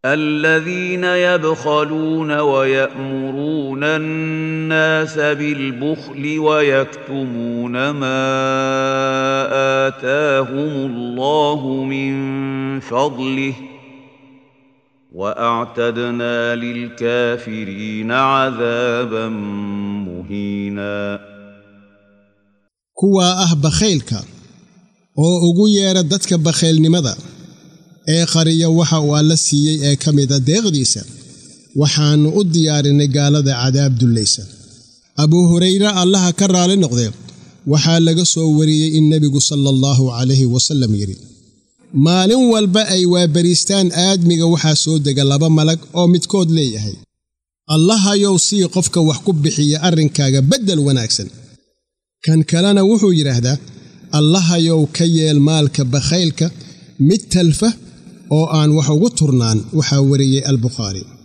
الذين يبخلون ويأمرون الناس بالبخل ويكتمون ما آتاهم الله من فضله واعتدنا للكافرين عذابا مهينا kuwaa ah bakhaylka oo ugu yeedha dadka bakhaylnimada ee qariya waxa uu alla siiyey ee ka mida deeqdiisa waxaannu u diyaarinay gaalada cadaab dullaysa abuu hurayre allaha ka raali noqdee waxaa laga soo wariyey in nebigu sala allahu calayhi wasallam yidhi maalin walba ay waabariistaan aadmiga waxaa soo dega laba malag oo midkood leeyahay allahayow sii qofka wax ku bixiya arrinkaaga beddel wanaagsan kan kalena wuxuu yidhaahdaa allahayow ka yeel maalka bakhaylka mid talfa oo aan wax ugu turnaan waxaa wariyey albukhaari